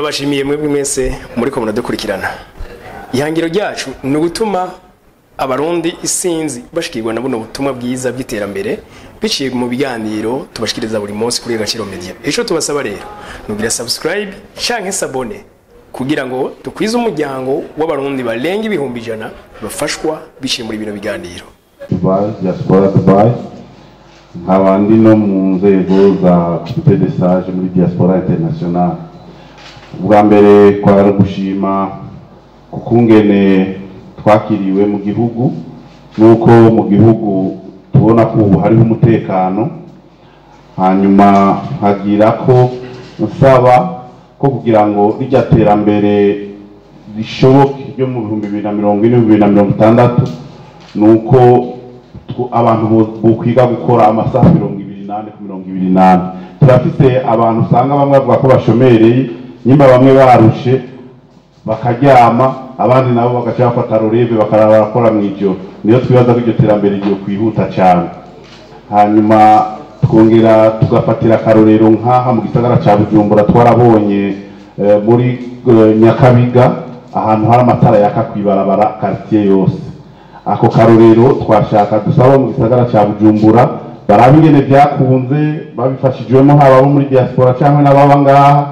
turabashimiye mwebwe mwese muriko muradukurikirana ihangiro ryacu ni ugutuma abarundi isinzi bashikirwa na buno butumwa bwiza bw'iterambere biciye mu biganiro tubashikiriza buri munsi kuri Gaciro Media ico tubasaba rero nugira subscribe canke sabone kugira ngo dukwize umuryango w'abarundi barenga ibihumbi ijana bafashwa biciye muri bino biganiro Dubai, diaspora Dubai nkaba ndi no mu nzego za comité de sage muri diaspora international ubwa mbere kwari gushima kukungene twakiriwe mu gihugu nuko mu gihugu tubona ko ubu hariho umutekano hanyuma nkagira ko nsaba ko kugira ngo rijya terambere rishoboke ryo mu bihumbi bibiri na mirongo ine bibiri na mirongo itandatu ni uko tw- abantu bo- bokwiga gukora amasaha mirongo ibiri n'ane ku mirongo ibiri n'ane turafise abantu usanga bamwe bavuga ko bashomereye nyuma bamwe barushe bakaryama abandi nabo bagaca bafata rorebe bakaraba barakora mu ijoro niyo twibaza ko iryo terambere rigiye kwihuta cyane hanyuma twongera tugafatira akarorero nk'aha mu gisagara cya bujumbura twarabonye eh, muri eh, nyakabiga ahantu hari amatara yaka kwibarabara quartier yose ako karorero twashaka dusaba mu gisagara cya bujumbura barabe ingene byakunze babifashijwemo haba abo muri diaspora cyangwa n'ababa ngaha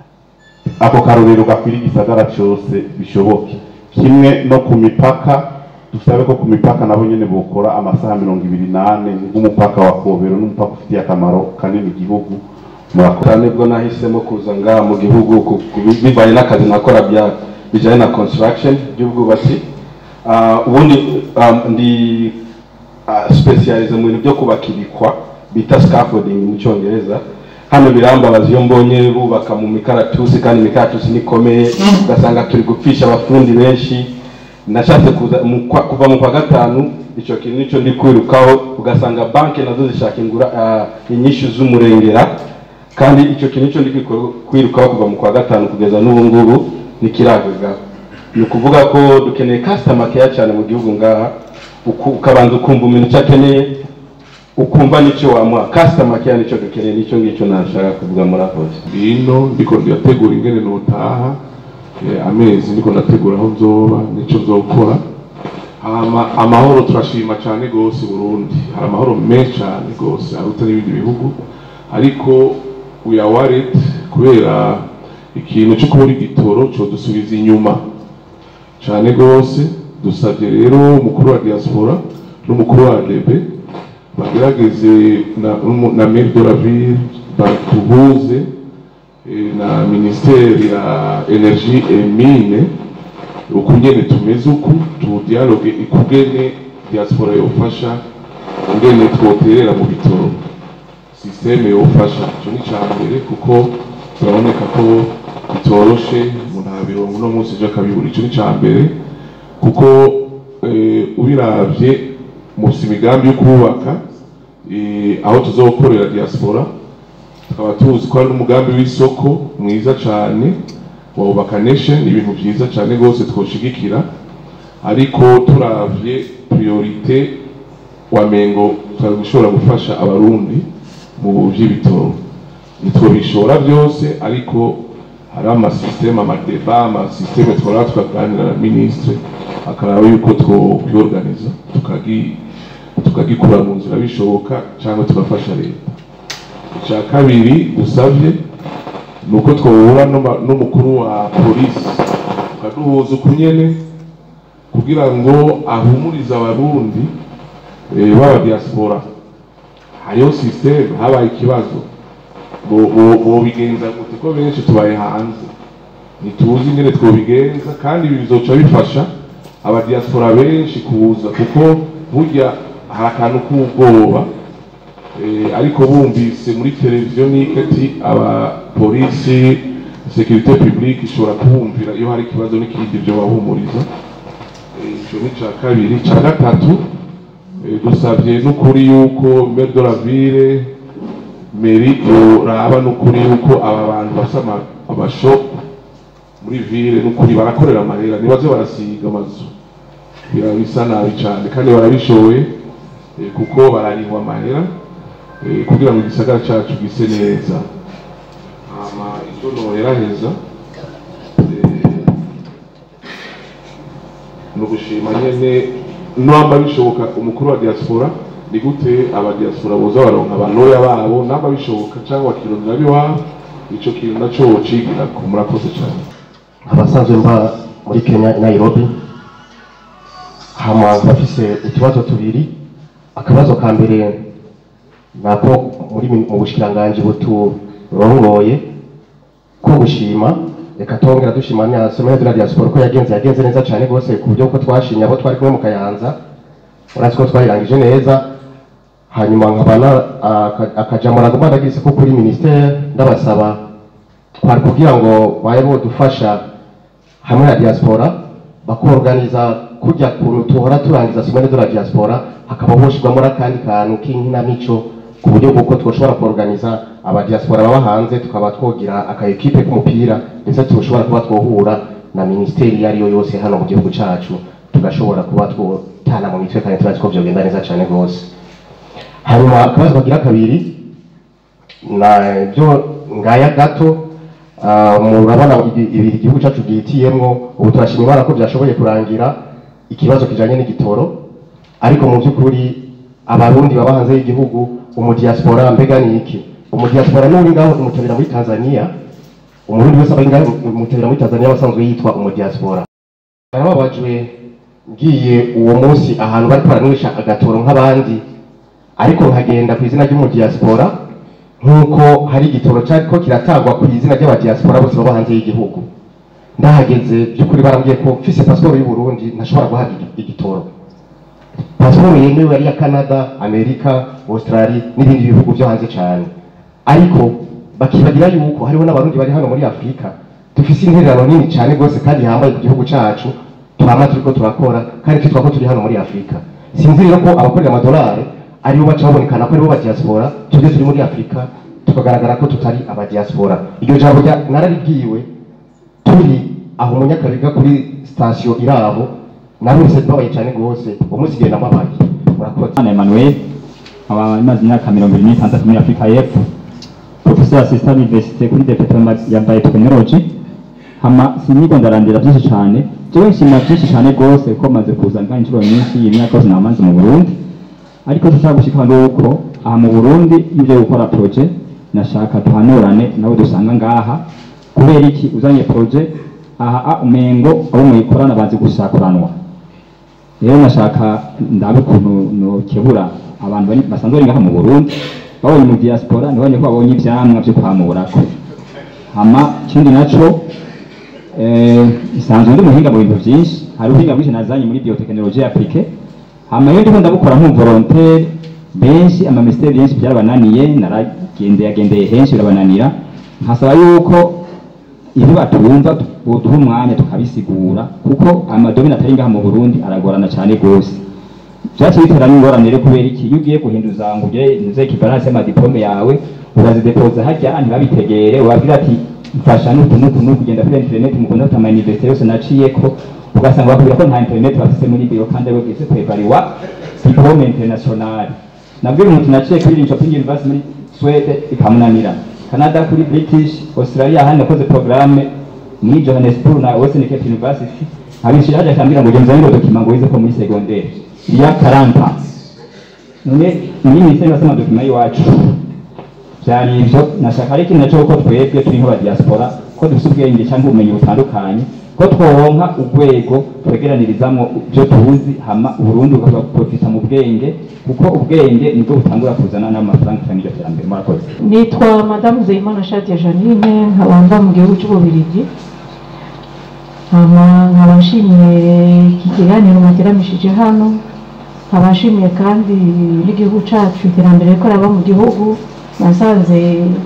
ako karorero gakwira igisagara cyose bishoboke kimwe no ku mipaka dusabe ko ku mipaka nabo nyene bokora amasaha mirongo ibiri n'ane nk'umupaka wa kobero n'umupaka ufitiye akamaro kanini igihugu murakoze cyane bwo nahisemo kuza ngaha mu gihugu ku- ku- bivanye n'akazi nakora bya bijyanye na construction by'ubwubatsi Ah, ubundi ah, ndi ah, specialize mu bintu byo kubaka ibikwa bita scaffolding mu cyongereza hano birambabaza iyo mbonye bubaka mu mikaratusi kandi imikaratusi nikomeye ugasanga turi gupfisha abafundi benshi nashatse kuza mu kwa- kuva mu kwa gatanu icyo kintu nicyo ndi kwirukaho ugasanga banki nazo zishaka ingura ah, inyishu z'umurengera kandi icyo kintu nicyo ndi kwiko- kwirukaho kuva mu kwa gatanu kugeza n'ubu ngubu ntikiragagaho ni ukuvuga ko dukeneye customer care cyane mu gihugu ngaha uku- ukabanza ukumva umuntu icyo akeneye ukumva n'icyo wamuha customer care nicyo dukeneye nicyo ngicyo nashaka kuvuga muri akoze ino ndiko ndategura ingene notaha eh, amezi ndiko ndategura aho nzoba nico nzokora hama amahoro turashima cyane gose i Burundi hari amahoro menshi cyane gose aruta n'ibindi bihugu ariko we are worried kubera ikintu cyo kubura igitoro cyo dusubiza inyuma cyane gose dusabye rero umukuru wa diaspora n'umukuru wa debe bagerageze na, na maire de la ville batuhuze eh, na ministeri ya energie et mine uku nyene tumeze uku tu dialogue ikugene diaspora yofasha ingene twoterera mu bitoro systeme yofasha ico ni ca mbere kuko turaboneka ko bitoroshe umuntu arabirongo uno munsi ejo akabibura ico ni ca mbere kuko eh, ubiravye musi imigambi yo kubaka eh, aho tuzokorera diaspora tukaba tuzi ko hari n'umugambi w'isoko mwiza cyane wubaka nation ibintu byiza cyane rwose twoshigikira ariko turavye priorite wamengo twari gushobora gufasha abarundi mu vy'ibitoro ntitwobishora byose ariko hari amasysteme amadeba amasysteme twara tukaganira na ministre akaraba yuko twokwiorganiza tukagi tukagikura mu nzira bishoboka cyangwa tugafasha leta icya kabiri dusabye ni uko twahura n'uma- n'umukuru wa polisi tukaduhuza uku nyene kugira ngo ahumurize abarundi eh, b'aba diaspora hariho systeme habaye ikibazo bo- bo- bobigenza gute ko benshi tubaye hanze ntituzi ingene twobigenza kandi ibi bizoca bifasha abadiaspora benshi kuza kuko burya hari akantu k'ubwoba Eh, ariko bumvise muri televiziyo n'ikati abapolisi sekirite publique ishobora kubumvira iyo hari ikibazo n'ikindi byo bahumuriza Eh, ico ni ca kabiri ca gatatu eh, dusabye n'ukuri yuko maire de la ville meri yoraba n'ukuri yuko aba bantu bafise ama- amashopu muri ville n'ukuri barakorera amahera nibaze barasiga amazu birabisa nabi cyane kandi barabishoboye eh, kuko bararihwa amahera eh, kugira ngo igisagara cyacu gise neza hama icyo noheraheza ni ugushima nyene namba bishoboka umukuru wa diaspora ni gute aba diaspora boza baronka abanoya babo namba bishoboka cyangwa bakirondera abiwabo ico kintu naco wocigirako murakoze cyane abasanzwe mba muri kenya i nairobi hama bafise utubazo tubiri akabazo ka mbere nako muri mi- mu bushikiranganji buturongoye ko gushima reka tongera dushima nya semaine de la diaspora ko yagenze yagenze neza cyane rwose ku buryo ko twashimye abo twari kumwe mu kayanza urazi ko twayirangije neza hanyuma nkaba na aka- akajambo nagomba ndagize ko kuri ministere ndabasaba twari kugira ngo babe bodufasha hamwe na diaspora bakorganiza kujya kuntu tuhora turangiza semaine de la diaspora hakaba hoshirwamo n'akandi kantu k'inkinamico ku buryo bw'uko twoshobora kuorganiza abadiaspora baba hanze tukaba twogira aka ekipe k'umupira ndetse tushobora kuba twohura na ministeri iyo ariyo yose hano mu gihugu cacu tugashobora kuba twotana mu mitwe kandi turazi ko vyogenda neza cane rwose hanyuma akabazo kagira kabiri na byo ngaya gato ah, murabona ibi- ibi igihugu cyacu gihitiyemwo ubu turashima imana ko byashoboye kurangira ikibazo kijanye n'igitoro ariko mu by'ukuri abarundi baba hanze y'igihugu umudiaspora mbega ni iki umudiaspora n'uri ngaho imutabira muri tanzania umurundi wese aba ngaho imutabira muri tanzania basanzwe yitwa umudiaspora narababajwe ngiye uwo munsi ahantu bariko baranywesha agatoro nk'abandi ariko nkagenda ku izina ry'umudiaspora nk'uko hari igitoro cyariko kiratangwa ku izina ry'abadiaspora bose baba hanze y'igihugu ndahageze by'ukuri barambwiye ko mfise pasiporo y'u Burundi ntashobora guhabwa igi- igitoro pasiporo yemewe ari iya canada amerika australia n'ibindi bihugu byo hanze cyane ariko bakibagira yuko hariho n'abarundi bari hano muri afurika dufise intererano nini cyane rwose kandi yambaye ku gihugu cacu twama turiko turakora kandi twitwa ko turi hano muri afurika sinzi rero ko abakorera amadolari aribo baca babonekana ko aribo badiaspora tujye turi muri afurika tukagaragara ko tutari abadiaspora iryo jambo rya- nararibwiwe turi aho umunyakabiga kuri sitasiyo irabo narumvise mbabaye cyane rwose uwo munsi genda mbabaye murakoze Hana Emmanuel aba imaze imyaka mirongo ibiri n'itandatu muri Afurika y'Epfo professeur assistant université kuri departement ya biotechnology hama siniko ndarandira byinshi cyane jewe nshima byinshi cyane rwose ko maze kuza ngaho inshuro nyinshi imyaka yose namaze mu Burundi ariko dushaka gushika nuko aha mu Burundi ibyo gukora projet nashaka duhanurane nabo dusanga ngaha kubera iki uzanye projet aha a umengo abo muyikorana bazi gusakuranwa rero nashaka ndabe ukuntu nokebura abantu bari basanzwe bari ngaha mu Burundi babonye mu diaspora ntibonye ko babonye ivyamwa vyo kwamurako hama ikindi naco eh, isanzwe ndi muhinga mu bintu vyinshi hari ubuhinga bwinshi nazanye muri biotechnologie appliquée hama iyo ndiko ndabukora nk'umuvolontaire benshi amamisteri yenshi byarabananiye naragendeye agendeye henshi birabananira nkasaba yuko ibyo batumva uduha umwanya tukabisigura kuko amadomini atari ngaha mu Burundi aragorana cyane rwose byaciye bitera n'ingorane rero kubera iki iyo ugiye guhinduza ngo ugire ntuze equivalence y'amadiplome yawe urazidepoza harya ntibabitegere ubabwira ati mfasha n'utu n'utu n'utu kugenda kuri internet mukunda kuta ama université yose naciyeko ugasanga bakubwira ko nta internet bafise muri biro kandi aribo bwize kwevariwa diplome internationale nabwira umuntu naciye kuri Linköping University muri Swede ikamunanira Canada kuri British Australia hano nakoze programme muri Johannesburg na Western Cape University abishira haja kambira ngo genza ngo document ngo wize ko muri secondaire ya 40 none muri ministeri basema document yiwacu byari ibyo nashaka ariko nacyo ko twebwe turi nk'aba diaspora ko dufite ubwenge cyangwa ubumenyi butandukanye ko tworonka urwego twegeranirizamo ibyo tuzi hama Burundi bukaprofita mu bwenge kuko ubwenge nibwo butangura kuzana n'amafaranga cyangwa iryo terambere murakoze nitwa madamu zeyimana shadia janine nkaba mva mu gihugu cy'ububirigi nkaba nkaba nshimiye iki kiganiro muteramishije hano nkaba nshimiye kandi n'igihugu cyacu iterambere ko raba mu gihugu nasanze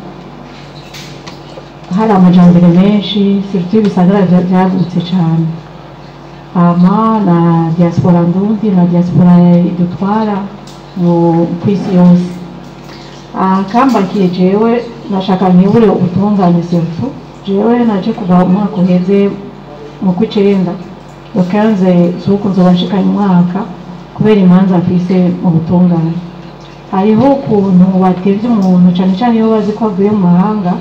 hari amajambere menshi sirutu ibisagara bya- byagutse cyane hama na diaspora ndundi na diaspora idutwara mu ku isi yose akambakiye jewe nashaka nkibure ubutungane serutu jewe naje kuva umwaka uheze mu kw'icenda ukanze suku nzoba nshikanye umwaka kubera imanza mfise mu butungane hariho ukuntu watevye umuntu cane cane iyo bazi ko avuye mu mahanga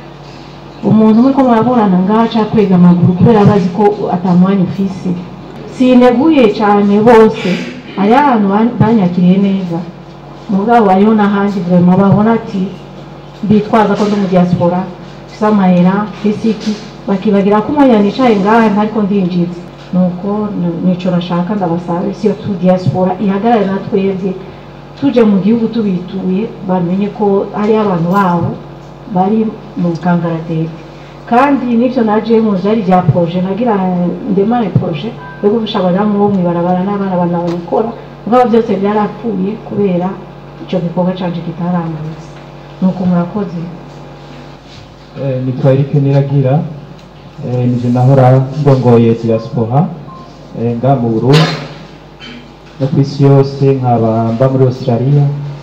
umuntu muriko muraburana ngaha ca kwega amaguru kubera bazi ko atamwanya ufise sineguye cyane bose hari ahantu ban- banyakiriye neza mugabo hariho n'ahandi vraiment babona ati bitwaza ko ndi mu diaspora mfise amahera mfise iki bakibagira ko umwanya nicaye ngaha ntariko ndinjiza nuko ni- nico nashaka ndabasabe siyo tu diaspora ihagarare na twebwe tuje mu gihugu tubituye bamenye ko hariho abantu babo bari mu kangaratete kandi n'ibyo najemo byari bya proje nagira ndemare proje yo gufasha abadamu bo mw'ibarabara n'abana banabikora mugabo byose byarapfuye kubera icyo gikorwa canje kitarangutse nuko murakoze Eh, nitwa Eric Niragira eh, nije nahora ndongoye diaspora eh, nga mu Burundi no ku isi yose nkaba mba muri Australia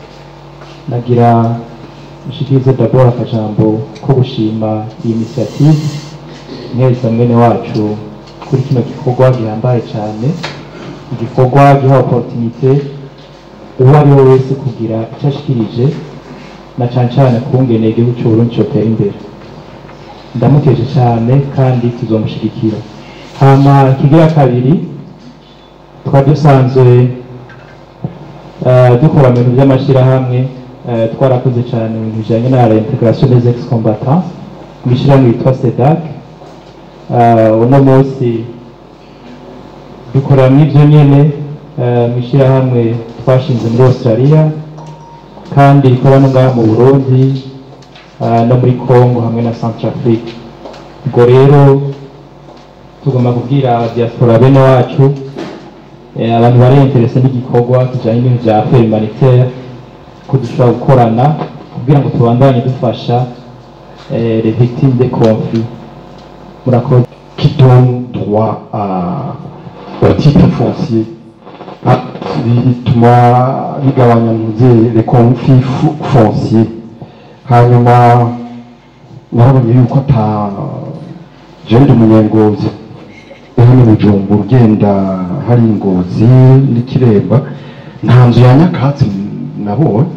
nagira nshikirize d'abord akajambo ko gushima iyi initiative neza mwene wacu kuri kino gikorwa gihambaye cyane igikorwa giha opportunité uwo ari we wese kugira icyo ashikirije na cyane cyane kungene igihugu cy'u Burundi cyotera imbere ndamuteje cyane kandi tuzomushigikira hama ikigira kabiri twari dusanzwe eh, dukora mu bintu by'amashyirahamwe eh, twarakoze cyane mu bintu bijyanye na reintegration des ex combattants mu ishyirahamwe yitwa sedac Eh, uno munsi dukorera n'ibyo nyine eh, mu ishyirahamwe twashinze muri australia kandi rikora no ngaha mu burundi eh, no muri congo hamwe na centrafrique ubwo rero tugomba kubwira diaspora bene wacu eh, abantu bari interese n'igikorwa kijanye n'ibintu vya affaire humanitaire ko dushobora gukorana kugira ngo tubandanye dufasha eh, les victimes des conflits murakoze qui donne droit à, au titre foncier Ah, bituma bigabanya ntuze les conflits fu- fonciers hanyuma narabonye yuko ata jenda umunyengozi hano bujumbura ugenda hari ingozi n'ikiremba nta nzu ya nyakatsi nabonye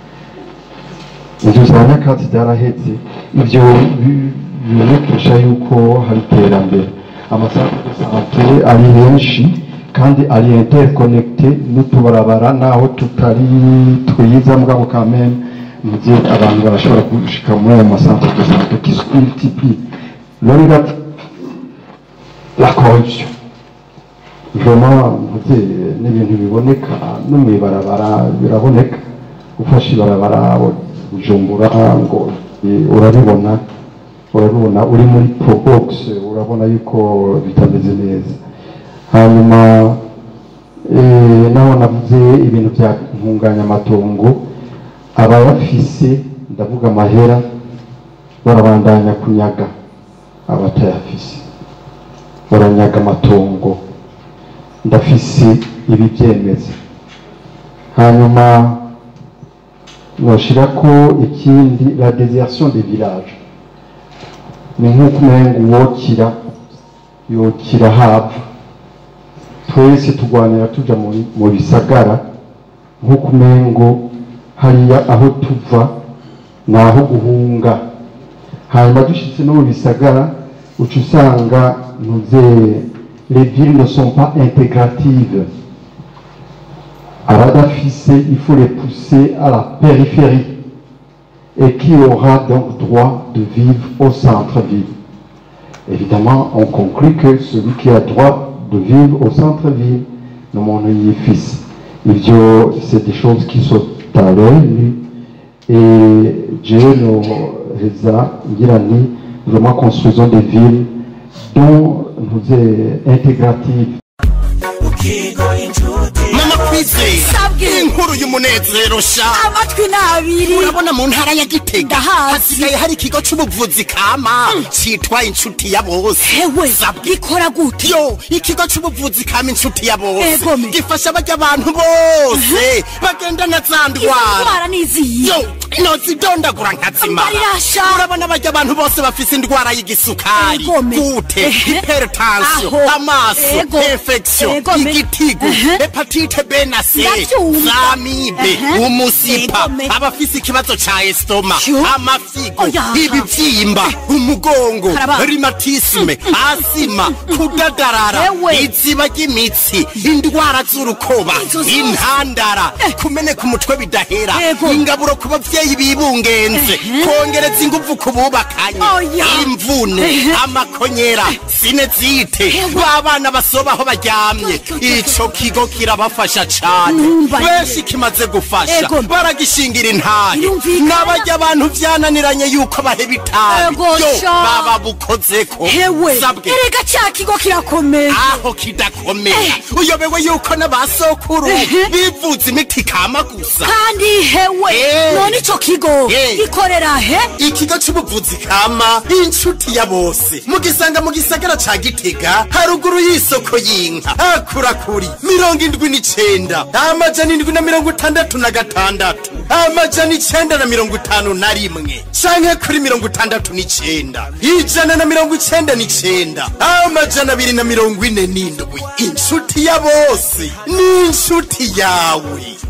inzu za nyakatsi zarahetse ibyo bi- bibonekesha yuko hari iterambere amasantere de sante ari henshi kandi ari interconnecte n'utubarabara naho tutari twiza mugabo quand même muze abantu barashobora gushika muri ayo masantere de sante qui se multiplie rero ira- la corruption vraiment muze n'ibintu biboneka no mw'ibarabara biraboneka gufasha ibarabara bujumbura ngo eh, urabibona urabibona uri muri probox urabona yuko bitameze neza hanyuma eh, naho navuze ibintu bya ntunganyamatongo abayafise ndavuga amahera barabandanya kunyaga abatayafise baranyaga amatongo ndafise ibi byemeza hanyuma noshira ko ikindi la désertion des villages ni nk'uko umenga uwokira yokira hava twese turwanira tuja mu- mu bisagara nk'uko umengo hariya aho tuva ni aho guhunga hanyuma dushitse no mu bisagara uca usanga ntuze les villes ne sont pas intégratives abadafise il faut les pousser à la périphérie et qui aura donc droit de vivre au centre-ville. Évidemment, on conclut que celui qui a droit de vivre au centre-ville, le monde y est fils. Ivyo, c'est des choses qui sont à l'œil et Dieu nous reza ngirani vraiment construisons des villes dont nous est intégratives mama kwizeye inkuru y'umunezero sha amatwi n'abiri urabona mu ntara ya gitega Ndahazi. hasigaye hari ikigo c'ubuvuzi kama citwa inshuti ya bose hewe Sabwe. gikora gute yo ikigo c'ubuvuzi kama inshuti ya bose Ego me. gifasha barya abantu bose bagendana za ndwara indwara n'iziyi yo nozidondagura nkazimara Mbarirasha. urabona barya abantu bose bafise indwara y'igisukari Egome. gute Ehe. hypertension Aho. amaso Ego. infection Egome. igitigu Ehe. hepatite b na c Ndavyumva. zamibe Ehe. umusipa Egome. abafise ikibazo ca estoma Yo. amafigo Oya. ibivyimba umugongo Karaba. rimatisme asima kudadarara Ewe. iziba ry'imitsi indwara z'urukoba Izo zose. intandara kumeneka umutwe bidahera Ego. ingaburo ku bavyeyi bibungenze kongereza inguvu ku bubakanye Oya. imvune Ehe. amakonyera sinezite babana basobaho baryamye ico kigo kirabafasha cane Numva ye. benshi kimaze gufasha Ego. baragishingira intahe Birumvikana. n'abarya abantu vyananiranye yuko baheba itabi Ego yo sha. baba bukozeko hewe sabwe erega cya kigo kirakomeye aho kidakomera uyobewe yuko n'abasokuru Ehe. bivuza imiti kama gusa kandi hewe Eh. none ico kigo Eh. gikorera he ikigo c'ubuvuzi kama inshuti ya bose mugisanga mu gisagara ca gitega haruguru y'isoko y'inka hakura kuri mirongo indwi n'icenda amajana indwi na mirongo itandatu na gatandatu amajana icenda na mirongo itanu na rimwe canke kuri mirongo itandatu n'icenda ijana na mirongo icenda n'icenda amajana abiri na mirongo ine n'indwi inshuti ya bose ni inshuti yawe